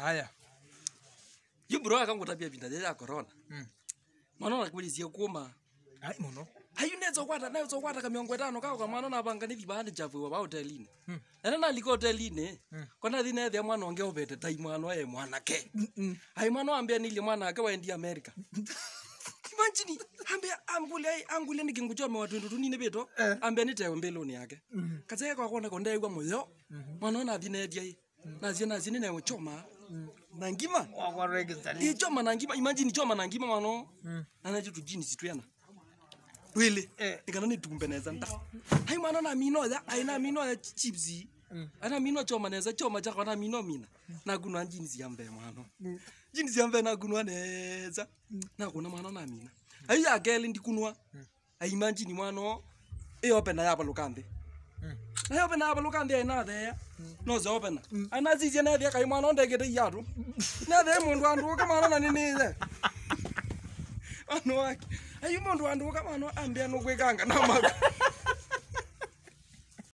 haya yumburo akangutapia vinda rĩrĩa ya corona Mm. mwana nakwĩrĩcie kuuma ai muno hayu neza kwata neza kwata ka miongo itano kako kamwana nabanga ni vibandi chafuwa ba hotelini Mm. ena naliko hotelini Mm. kona thi nethia mwana onge ubete tai mwana e mwanake Mm. hai mwana wambia nilie mwana ake waendi america imagine ambia angule ai angule nikinguchome watu ndu tunine beto Eh. ambia nitewe mbeloni yake Mhm. kaze kwa kona konde igwa moyo mwana ona thi nethia i nazie nazie nene uchoma na ngima wakwaregistali ichoma na ngima imagine choma na ngima mwana Mm. ana chitu jini sitwena wili Eh. nikana nitumbe neza nda hai mwana na mino ya aina mino ya chips Mm. ana mino choma neza choma chako na mino mina na kunwa jini siambe mwana jini siambe na kunwa neza na kuna mwana na mina ai akeli ndikunwa ai imagine mwana e open ya balukande Mm. na yo pena balukande ina there no zo open ana zizi na there kai mwana ndegete yatu na there mundu andu kama na nini there ano wake ayu mundu andu kama no ambia no kwekanga na maku